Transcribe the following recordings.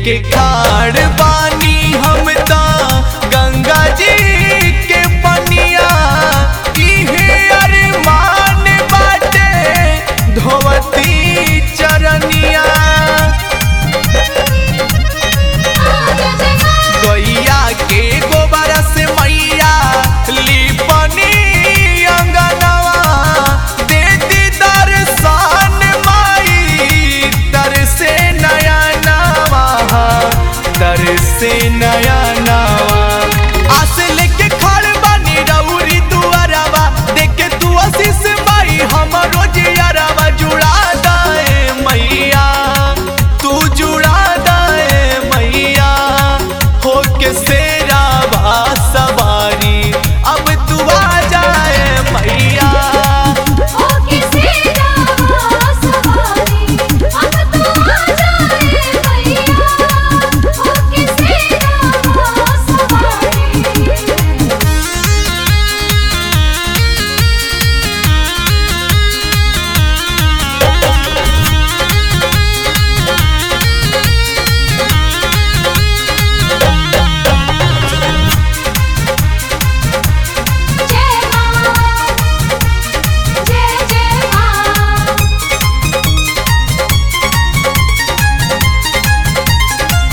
लेके खाड़ बानी हम ता गंगा जी के पनिया इहे अरमान बाटे धोवती चरनिया गैया के गोबर से मैया लिपनी अंगनवा दे दी दर्शन माई तर से नया नवा तर से नया नवा आस लेके खड़ बानी रउरी दुआरवा देखे तू आशीष माई हमरो जियरवा जुड़ा दाए मैया तू जुड़ा दाए मैया हो के सेरा बा सवारी अब तू आ जाए मैया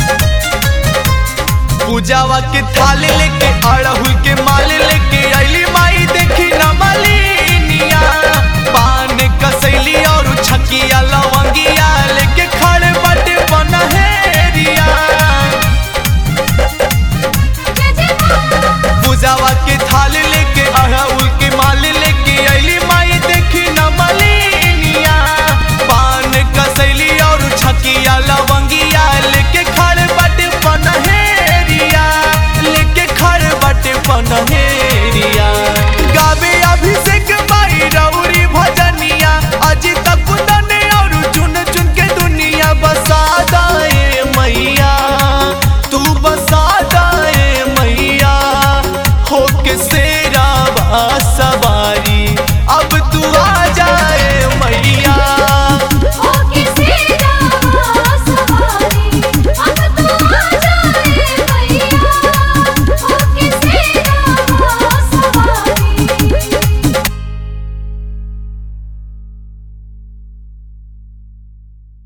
पूजावा के थाल लेके अड़हुल के माल लेके अली